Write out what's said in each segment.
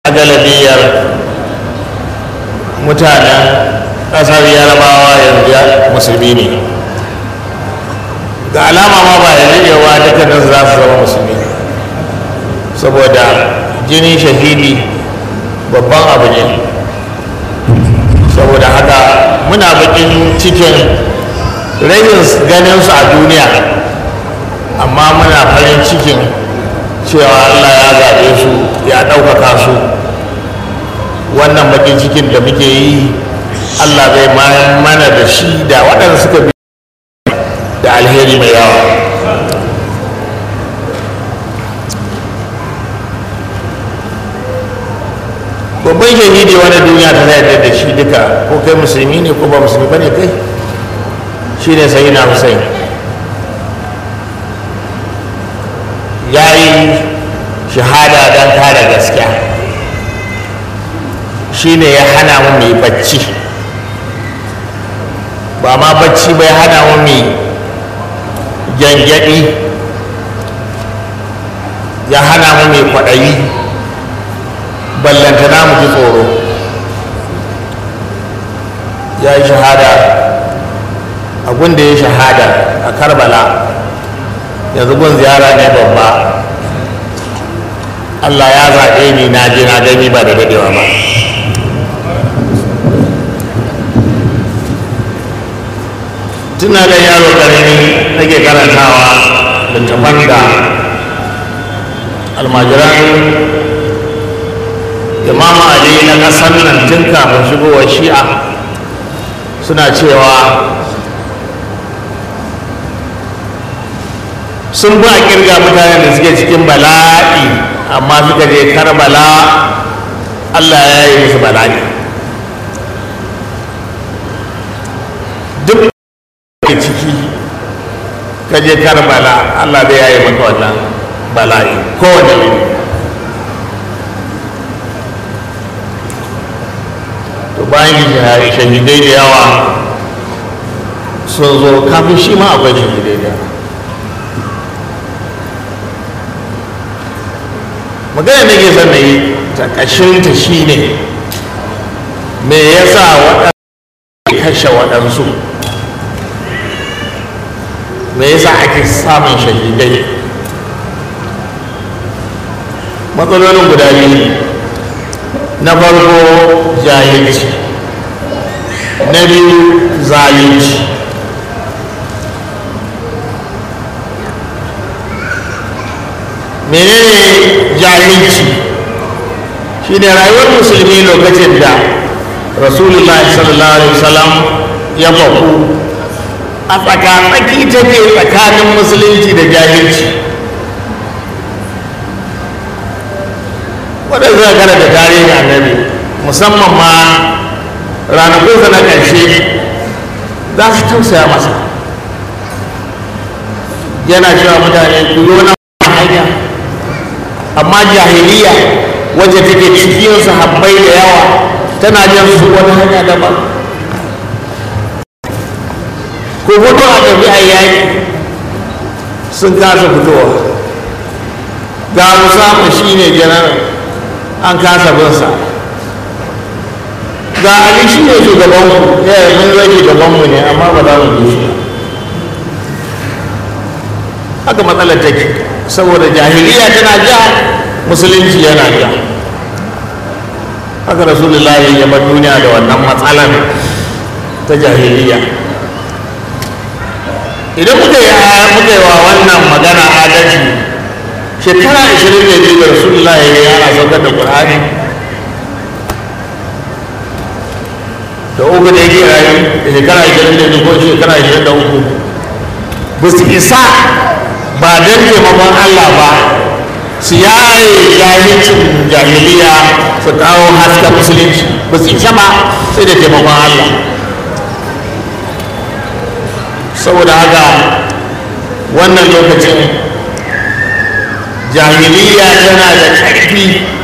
galibiyar mutanen ƙasar yarabawa yanzu musulmi ne ga alama ma ba ya daɗewa dukkanin za su zama musulmi saboda jinin shahidi babban abu ne saboda haka muna bakin cikin rashin ganinsu a duniya amma muna farin cikin cewa allah ya zaɓe su ya ɗaukaka su wannan bakin cikin da muke yi allah zai mana da shi da waɗanda suka bi da alheri mai yawa babban shahidi wani duniya ta yarda da shi duka ko kai musulmi ne ko ba musulmi ba ne kai shi ne sai na hussein ya yi shahada don kare gaskiya shi ne ya hana mu mai bacci ba ma bacci bai hana mu mai gyangyaɗi ya hana mu mai kwaɗayi ballantana mu ji tsoro ya yi shahada abin da ya shahada a karbala yanzu gun ziyara ne babba allah ya zaɓe ni na je na gani ba da daɗewa ba tuna da yaro ƙarami nake karantawa littafan da almajiran imam ali na ƙasar nan tun kafin shigowar shi'a suna cewa sun ba kirga mutanen da suke cikin bala'i amma suka je karbala allah ya yi musu bala'i duk da ciki ka je karbala allah zai yayi maka wannan bala'i kowane ne to bayan shahidai da yawa sun zo kafin shi ma akwai shahidai da yawa magana da ke son na yi ta ƙashinta shi ne me ya sa waɗansu kashe waɗansu me ya sa ake samun shahidai matsalolin guda biyu na farko jahilci na biyu zalunci menene jahilci shi ne rayuwar musulmi lokacin da rasulullah sallallahu alaihi wasallam ya faku a tsakatsaki take tsakanin musulunci da jahilci wadda zai gara da tarihin annabi musamman ma ranakunsa na ƙarshe za su tausaya masa yana cewa mutane ku yi wani hanya amma jahiliya wacce take cikin sahabbai da yawa tana jan su wani hanya daban ko fito a tafi a yaƙi sun kasa fitowa ga musamman shi ne janar an kasa binsa ga ali shi ne shugabanmu ya yi mun zai shugabanmu ne amma ba za mu bi shi haka matsalar take saboda jahiliya tana ja musulunci yana ja haka rasulullahi ya bar duniya da wannan matsalar ta jahiliya idan muka yi muka yi wa wannan magana adalci shekara 22 da rasulullahi ya yana saukar da ƙur'ani da uku da yake rayu da shekara 22 ko shekara 23 ba su isa ba don taimakon Allah ba su yaye jahilcin jahiliya su kawo haska musulunci ba su isa ba sai da taimakon Allah saboda haka wannan lokacin jahiliya tana da ƙarfi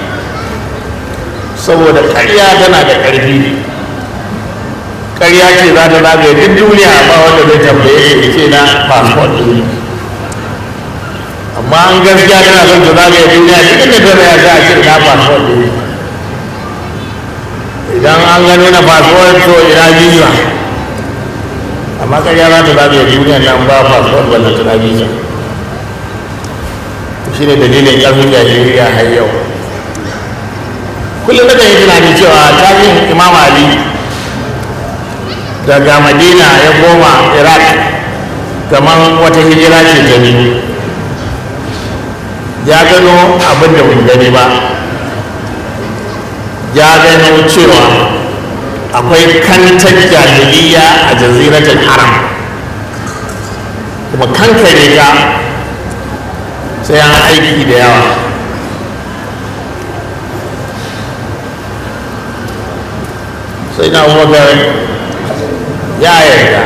saboda ƙarya tana da ƙarfi ƙarya ce za ta zagaye duk duniya ba wanda zai tambaye ya ce na passport ɗin amma an gaskiya tana son ta zagaye duniya duk inda ta ya za a ce na passport ɗin an gano na fasuwar to ina visa amma ƙarya za ta zaɓe duniyar nan ba fasuwar wannan tana visa shi ne dalilin ƙarfin jahiliya har yau kullum da yi tunani cewa tarihin imam ali daga madina ya koma iraq kamar wata hijira ce ta biyu ya gano abin da mun gani ba ya gano cewa akwai kantar jahiliya a jaziratul haram kuma kankare ta sai an aiki da yawa sai na abubakar ya yarda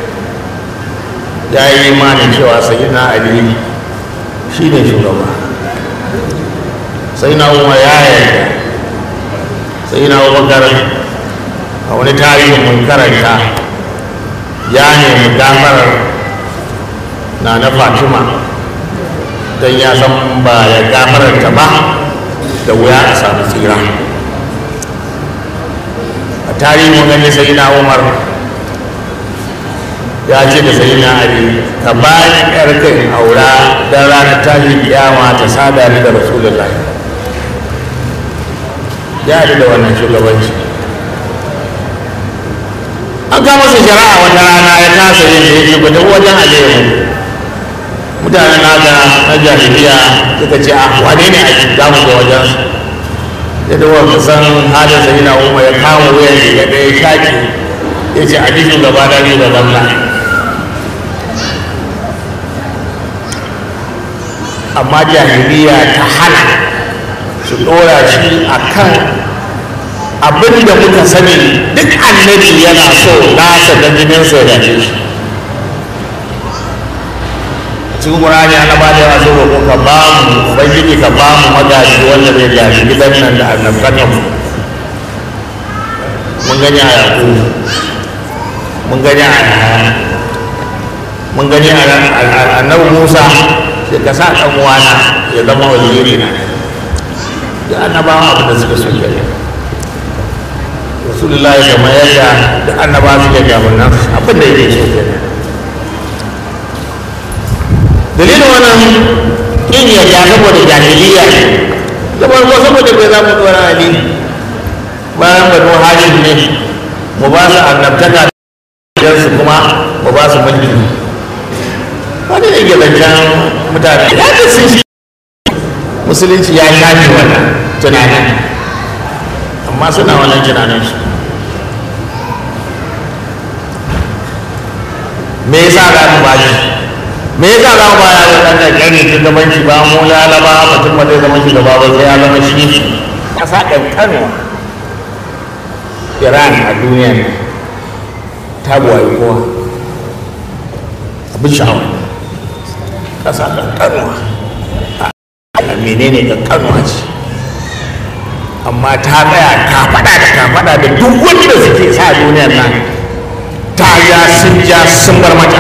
ya yi imanin cewa sai na ali shi ne shugaba sai na umar ya yarda sai na abubakar a wani tarihin mun karanta ya nemi gafarar na na fatima don ya san ba ya gafararta ba da wuya a samu tsira a tarihin gani sai na umar ya ce da sai na ali ka bayan ƙarƙin aura don ranar tashin kiyama ta sada ni da rasulullah ya da wannan shugabanci an kama masa shari'a wata rana ya kasa yin da yake ba wajen aliyu mutanen naka na jahiliya suka ce a wane ne a za mu ga wajen ya da wanda san halin sai na umar ya kama wuyan da ya ɗaya shaƙi ya ce a jikin gaba da ne da zamna amma jahiliya ta hana su ɗora shi a kan abin da muka sani duk annabi yana so nasa da jininsa ya dace shi cikin ƙurani ana ba da yawa so ko ka ba mu ubangiji ka ba mu magaji wanda zai gaji gidan nan da annabkan mu mun gani a yaƙu mun gani a mun gani a annabi musa sai ka sa ɗan uwana ya zama waziri na da annabawa abin da suka so gari rasulullahi kamar yadda da annabawa suke gaban nan abin da yake so gari dalilin wannan in yarda saboda jahiliya ne da farko saboda bai za mu tsora ali bayan banu hashim ne mu ba su annabtaka da su kuma mu ba su mulki wani ne zancen mutane ya ce sun shi musulunci ya shafi wannan tunanin amma suna wannan tunanin su me yasa za mu ba shi me yasa za mu baya da ɗan ƙanƙani shugabanci ba mu lalaba mutum ba zai zama shugaba ba sai ya zama shi ƙasa ƙanƙanwa iran a duniya ne ta buwaye kowa abin sha'awa ƙasa ƙanƙanwa a menene ƙanƙanwa ce amma ta tsaya ta faɗa da ta faɗa da duk wanda suke sa duniyar nan ta ja sun ja sun bar mata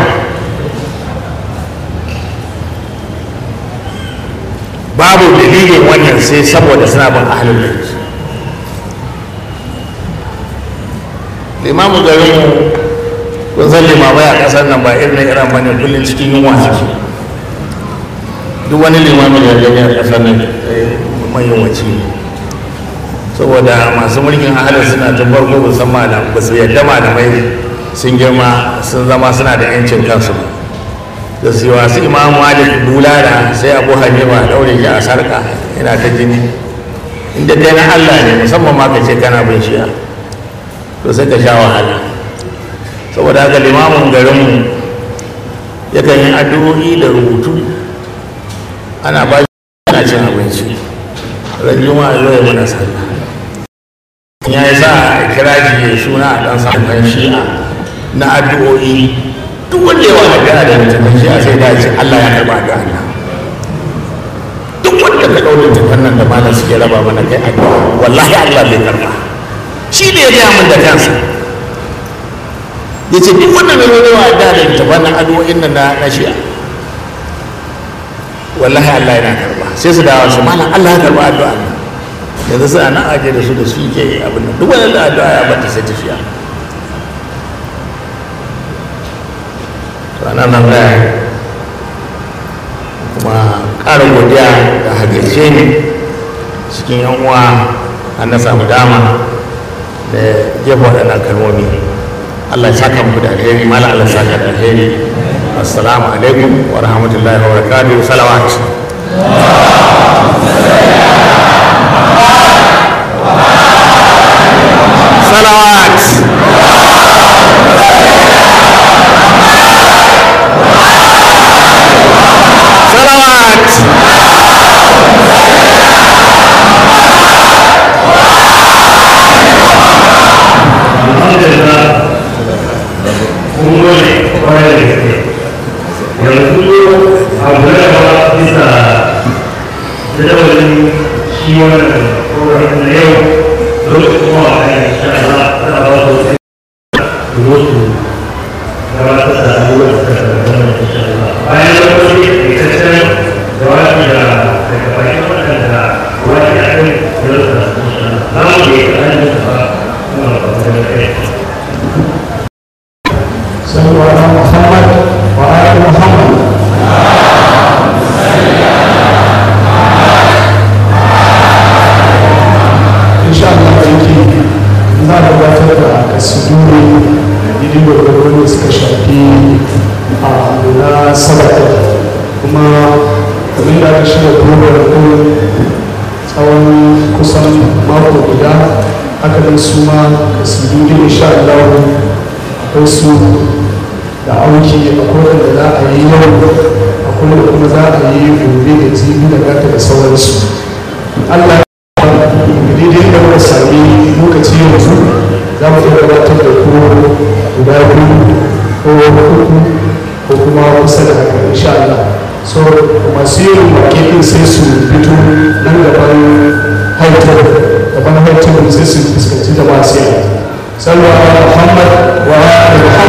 babu dalilin wannan sai saboda suna bin ahalin bait limamu garinmu kun san limamai a ƙasar nan ba irin iran bane kullum cikin yunwa suke duk wani limamin da gani a ƙasar nan mai yunwaci ne saboda masu mulkin ahalin suna tun farko ba san malam ba su yadda malamai sun girma sun zama suna da yancin kansu ba da su wasu imamu malik bulala sai abu hanifa daure shi a sarka yana ta jini inda dai na allah ne musamman ma ka ce kana bin shiya to sai ka sha wahala saboda haka limamin garinmu yakan yi addu'o'i da rubutu ana ba shi ana cin abinci ran juma'a zo ya mana sallah ya yi sa kira shi ya suna a ɗan sakon shi'a na addu'o'i duk wanda yawa magana da littafin shi a sai dace Allah ya karba da Allah duk wanda ka ɗau littafin nan da malam suke raba mana kai addu'a wallahi Allah bai karba shi ne ya gaya min da kansa ya ce duk wanda mai yawa da da littafin nan addu'o'in nan na shi'a wallahi Allah yana karba sai su dawo su malam Allah ya karba addu'a nan yanzu suna nan ake da su da su ke abin da duk wani addu'a ya bata sai tafiya to ana nan da kuma ƙara godiya da hagirce ni cikin yan uwa an na samu dama da jefa waɗannan kalmomi Allah ya saka muku da alheri mala Allah ya saka da alheri assalamu alaikum wa rahmatullahi wa barakatuhu salawat salawat salawat alhamdulillah kun gode kwarai da gaske yanzu abu na gaba bisa jadawalin shi wannan program na yau lokacin kuma a kan insha Allah za a ba su wasu wasu gabatar da abubuwan da suka zama insha Allah bayan lokaci da itaccen jawabi da daga bakin waɗanda wani ya kai da rasa insha Allah za mu yi a hannun da kuma da kai صلوا على محمد وآل محمد إن شاء الله aiki za a gabatar da kasidu ne idin gwargwaro da suka shafi a lura sabata kuma kamar da aka shirya program ɗin tsawon kusan mako guda haka nan su ma kasidu ne insha Allah akwai su da auki akwai da za a yi yau akwai da kuma za a yi gobe da jibi da gata da sauransu allah daidai da muka sami lokaci yanzu za mu iya gabatar da ku guda biyu ko uku ko kuma kusa da haka insha Allah so masu yin wake din sai su fito nan gaban haitar gaban haitar sai su fuskanci jama'a sai salwa Muhammad wa ali Muhammad